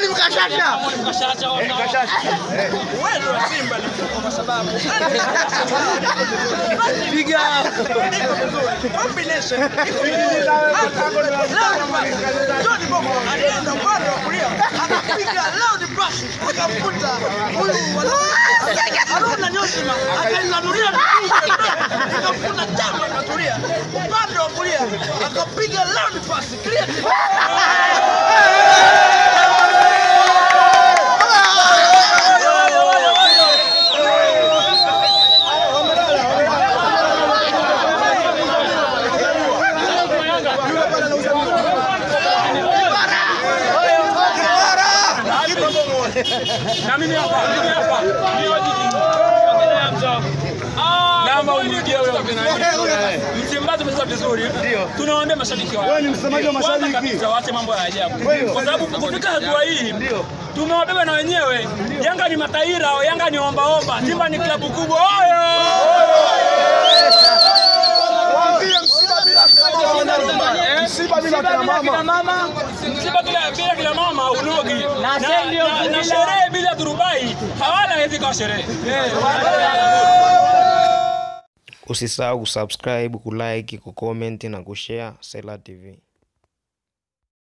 Mwalimu Kashasha. Uwezo wa Simba ni mkubwa kwa sababu Piga. combination iko vizuri. John Boko alienda upande wa kulia akapiga loud pass akamkuta huyu wana- Haruna Nyosima akailanulia akamkuta Chama akatulia upande wa kulia akapiga loud pass creative Na mimi hapa, mimi hapa. Naomba unirudie wewe Msimbazi umecheza vizuri. Tunawaambia mashabiki wao. Wewe ni msemaji wa Kwanza mashabiki. kabisa waache mambo ya ajabu. Kwa sababu kufika hatua hii tumewabeba na wenyewe. Yanga ni mataira, Yanga ni ombaomba, Simba ni klabu kubwa. Oyo! Waambie msiba bila kina mama. Msiba bila kina mama. Msiba bila bila kila mama unogi. Na, na, na sherehe bila turubai hawala hawezi kwa sherehe. Usisahau kusubscribe, kulike, kucomment na kushare Sela TV.